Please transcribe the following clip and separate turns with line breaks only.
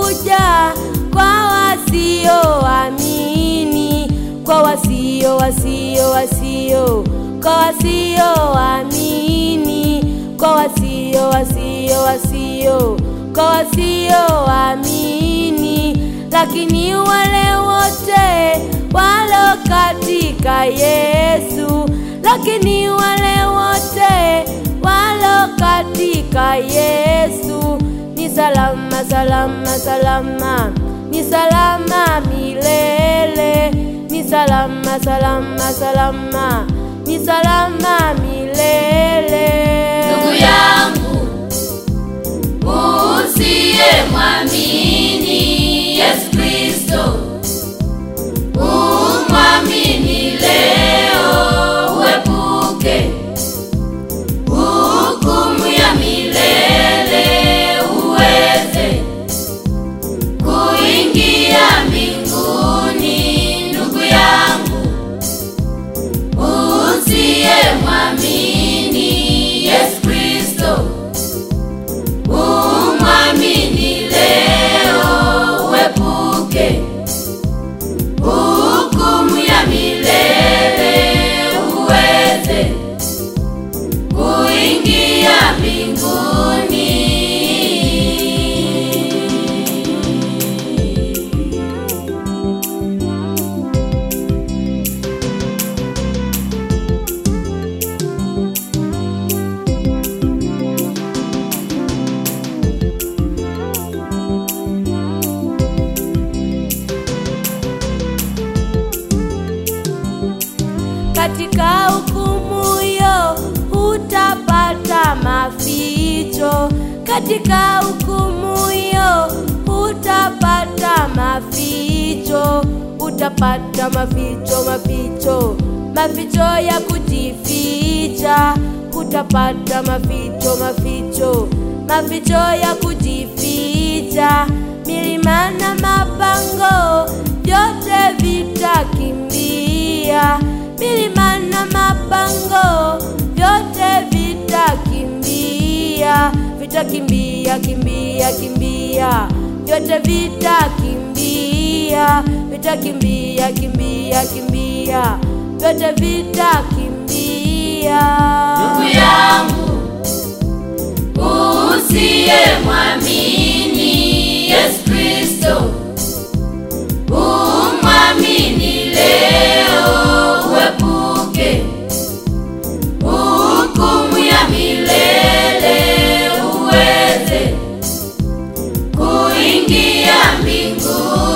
kuja kwa wasioamini, kwa wasio wasio wasio, kwa wasioamini, kwa wasio wasio wasio, kwa wasioamini, lakini wale wote walo katika Yesu, lakini wale wote walo katika Yesu ni salama salama salama, ni salama milele, ni salama salama salama, ni salama milele.
Ndugu yangu usiye mwamini Yesu Kristo, umwamini leo, uepuke hukumu ya milele, uweze kuingia mbinguni. Ndugu yangu usiye mwamini Yesu Kristo, umwamini leo, uepuke hukumu ya milele, uweze kuingia mbinguni.
katika hukumu hiyo hutapata maficho, katika hukumu hiyo hutapata maficho, utapata maficho, maficho, maficho ya kujificha, utapata maficho, maficho, maficho ya kujificha, milima na mapango vyote vitakimbia milima na mapango vyote vitakimbia, vitakimbia kimbia kimbia, vyote vitakimbia, vitakimbia kimbia kimbia, vyote vitakimbia.
Ndugu yangu usiye mwamini Yesu Kristo, umwamini leo, uepuke hukumu ya milele, uweze kuingia mbinguni.